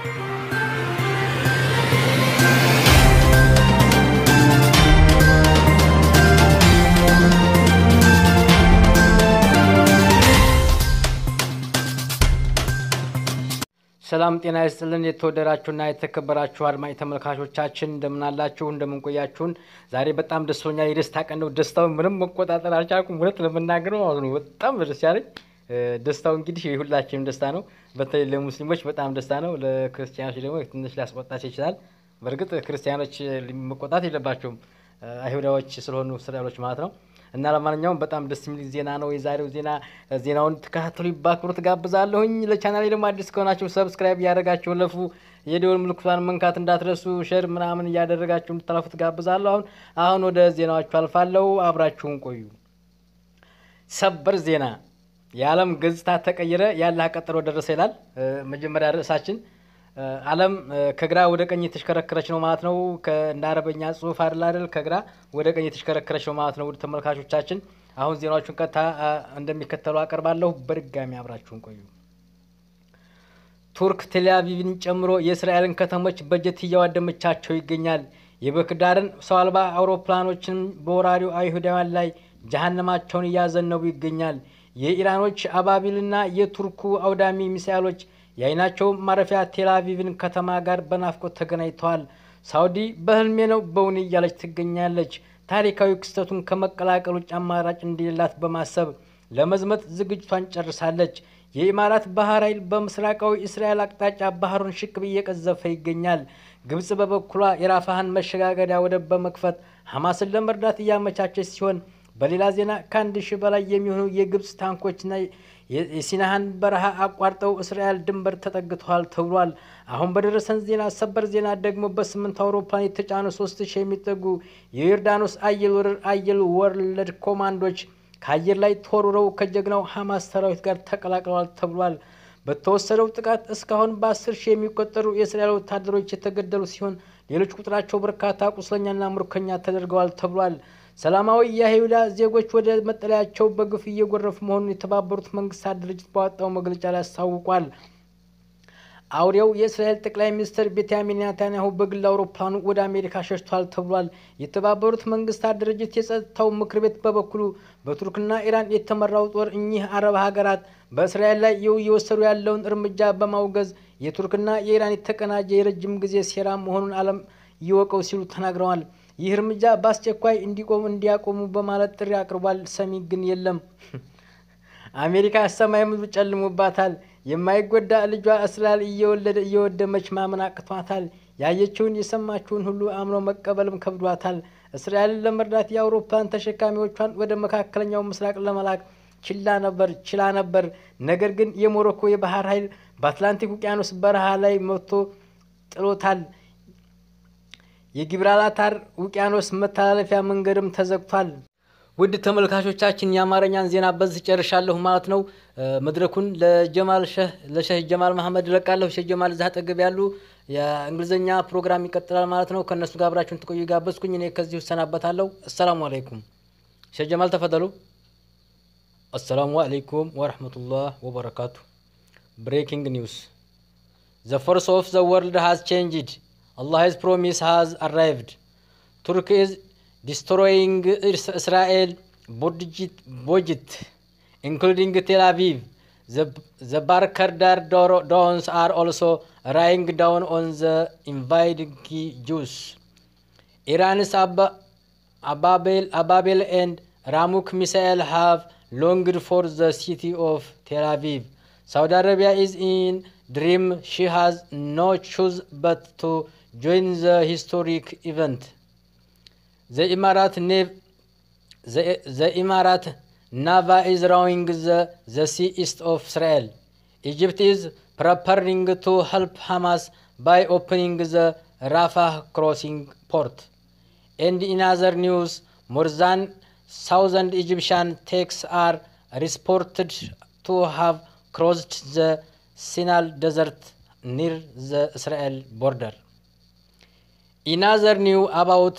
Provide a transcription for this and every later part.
ሰላም ጤና ይስጥልን። የተወደዳችሁና የተከበራችሁ አድማጭ ተመልካቾቻችን እንደምናላችሁ እንደምንቆያችሁን። ዛሬ በጣም ደስተኛ የደስታ ቀን ነው። ደስታውን ምንም መቆጣጠር አልቻልኩም። እውነት ለመናገር ማለት ነው በጣም ደስ ያለኝ። ደስታው እንግዲህ የሁላችንም ደስታ ነው። በተለይ ለሙስሊሞች በጣም ደስታ ነው። ለክርስቲያኖች ደግሞ ትንሽ ሊያስቆጣቸው ይችላል። በእርግጥ ክርስቲያኖች መቆጣት የለባቸውም አይሁዳዎች ስለሆኑ እስራኤሎች ማለት ነው። እና ለማንኛውም በጣም ደስ የሚል ዜና ነው የዛሬው ዜና። ዜናውን ተከታተሉ በአክብሮት ጋብዛለሁኝ። ለቻናሌ ደግሞ አዲስ ከሆናችሁ ሰብስክራይብ እያደረጋችሁ ለፉ የደወል ምልክቷን መንካት እንዳትረሱ፣ ሸር ምናምን እያደረጋችሁ እንድታለፉት ጋብዛለሁ። አሁን አሁን ወደ ዜናዎቹ አልፋለሁ። አብራችሁን ቆዩ። ሰበር ዜና የዓለም ገጽታ ተቀየረ፣ ያላህ ቀጠሮ ደረሰ ይላል መጀመሪያ ርዕሳችን። ዓለም ከግራ ወደ ቀኝ የተሽከረከረች ነው ማለት ነው። እንደ አረበኛ ጽሁፍ አይደል አይደል? ከግራ ወደ ቀኝ የተሽከረከረች ነው ማለት ነው። ውድ ተመልካቾቻችን አሁን ዜናዎቹን ቀጥታ እንደሚከተሉ አቀርባለሁ። በድጋሚ አብራችሁን ቆዩ። ቱርክ ቴልአቪቭን ጨምሮ የእስራኤልን ከተሞች በጀት እያዋደመቻቸው ይገኛል። የባህርዳርን ሰው አልባ አውሮፕላኖችን በወራሪው አይሁዳውያን ላይ ጀሀነማቸውን እያዘነቡ ይገኛል። የኢራኖች አባቢልና የቱርኩ አውዳሚ ሚሳይሎች የአይናቸው ማረፊያ ቴልአቪቭን ከተማ ጋር በናፍቆት ተገናኝተዋል። ሳውዲ በህልሜ ነው በውን እያለች ትገኛለች። ታሪካዊ ክስተቱን ከመቀላቀል ውጭ አማራጭ እንደሌላት በማሰብ ለመዝመት ዝግጅቷን ጨርሳለች። የኢማራት ባህር ኃይል በምስራቃዊ እስራኤል አቅጣጫ ባህሩን ሽቅብ እየቀዘፈ ይገኛል። ግብጽ በበኩሏ የራፋህን መሸጋገሪያ ወደብ በመክፈት ሐማስን ለመርዳት እያመቻቸች ሲሆን በሌላ ዜና ከአንድ ሺህ በላይ የሚሆኑ የግብጽ ታንኮችና የሲናሃን በረሃ አቋርጠው እስራኤል ድንበር ተጠግተዋል ተብሏል። አሁን በደረሰን ዜና ሰበር ዜና ደግሞ በስምንት አውሮፕላን የተጫኑ ሶስት ሺህ የሚጠጉ የዮርዳኖስ አየር ወለድ ኮማንዶች ከአየር ላይ ተወርውረው ከጀግናው ሐማስ ሰራዊት ጋር ተቀላቅለዋል ተብሏል። በተወሰደው ጥቃት እስካሁን በአስር ሺህ የሚቆጠሩ የእስራኤል ወታደሮች የተገደሉ ሲሆን ሌሎች ቁጥራቸው በርካታ ቁስለኛና ምርኮኛ ተደርገዋል ተብሏል። ሰላማዊ የይሁዳ ዜጎች ወደ መጠለያቸው በግፍ እየጎረፉ መሆኑን የተባበሩት መንግስታት ድርጅት ባወጣው መግለጫ ላይ አስታውቋል። አውሬው የእስራኤል ጠቅላይ ሚኒስትር ቤንያሚን ኔታንያሁ በግል አውሮፕላኑ ወደ አሜሪካ ሸሽቷል ተብሏል። የተባበሩት መንግስታት ድርጅት የጸጥታው ምክር ቤት በበኩሉ በቱርክና ኢራን የተመራው ጦር እኚህ አረብ ሀገራት በእስራኤል ላይ እየወሰዱ ያለውን እርምጃ በማውገዝ የቱርክና የኢራን የተቀናጀ የረጅም ጊዜ ሴራ መሆኑን ዓለም ይወቀው ሲሉ ተናግረዋል። ይህ እርምጃ በአስቸኳይ እንዲቆሙ እንዲያቆሙ በማለት ጥሪ አቅርቧል። ሰሚ ግን የለም። አሜሪካ ሰማይ ምድሩ ጨልሞባታል። የማይጎዳ ልጇ እስራኤል እየወለደ እየወደመች ማመን አቅቷታል። ያየችውን የሰማችውን ሁሉ አምኖ መቀበልም ከብዷታል። እስራኤልን ለመርዳት የአውሮፕላን ተሸካሚዎቿን ወደ መካከለኛው ምስራቅ ለመላክ ችላ ነበር ችላ ነበር። ነገር ግን የሞሮኮ የባህር ኃይል በአትላንቲክ ውቅያኖስ በረሃ ላይ መጥቶ ጥሎታል። የጊብራልታር ውቅያኖስ መተላለፊያ መንገድም ተዘግቷል። ውድ ተመልካቾቻችን የአማርኛን ዜና በዚህ ጨርሻለሁ ማለት ነው። መድረኩን ለጀማል ሸህ ለሸህ ጀማል መሀመድ እለቃለሁ። ሸህ ጀማል እዛ አጠገብ ያሉ የእንግሊዝኛ ፕሮግራም ይቀጥላል ማለት ነው። ከእነሱ ጋር አብራችሁን ትቆዩ ጋበዝኩኝ። እኔ ከዚሁ እሰናበታለሁ። አሰላሙ አለይኩም። ሸህ ጀማል ተፈተሉ። አሰላሙ አለይኩም ወረህመቱላህ ወበረካቱ። ብሬኪንግ ኒውስ ዘ ፎርስ ኦፍ ዘ ወርልድ ሃዝ ቼንጅድ Allah's promise has arrived. Turkey is destroying Israel budget, including Tel Aviv. The, the Barkardar drones are also raining down on the invading Jews. Iran's Ab Ababil, Ababil and Ramuk missile have longed for the city of Tel Aviv. Saudi Arabia is in dream. She has no choice but to join the historic event. The Emirat Nav the, the Emirat Nava is rowing the, the sea east of Israel. Egypt is preparing to help Hamas by opening the Rafah crossing port. And in other news, more than thousand Egyptian tanks are reported to have crossed the Sinai Desert near the Israel border. In other news, about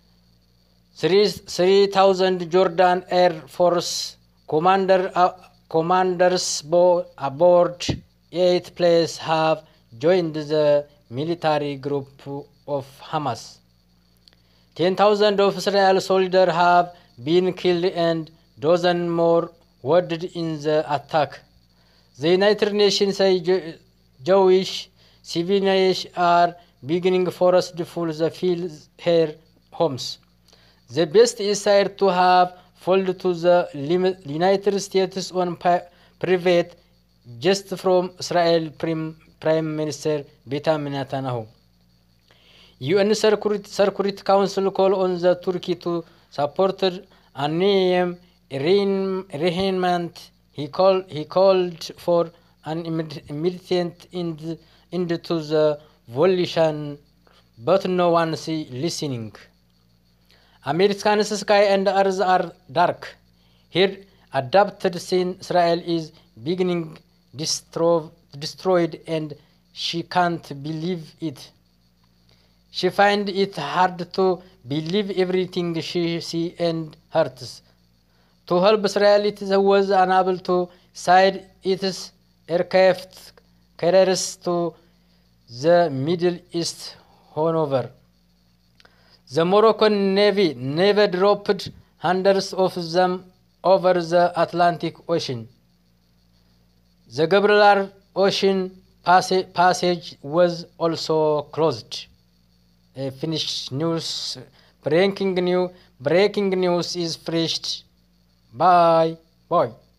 3,000 Jordan Air Force commander, uh, commanders bo- aboard eight planes have joined the military group of Hamas. 10,000 of Israel soldiers have been killed and dozens more wounded in the attack. The United Nations say Jewish civilians are beginning forceful the feel their homes. The best is said to have fallen to the United States on private just from Israel Prime Minister Benjamin Netanyahu. UN Security Council call on the Turkey to support Aniyem arraignment. He called, he called for an immediate end, end to the violation, but no one is listening. America's sky and earth are dark. Here, adapted sin Israel is beginning distro destroyed and she can't believe it. She finds it hard to believe everything she sees and hears. To help Israel, it was unable to side its aircraft carriers to the Middle East, however. The Moroccan Navy never dropped hundreds of them over the Atlantic Ocean. The Gibraltar Ocean passage was also closed. A finished news. Breaking news. Breaking news is fresh. Bye. Bye.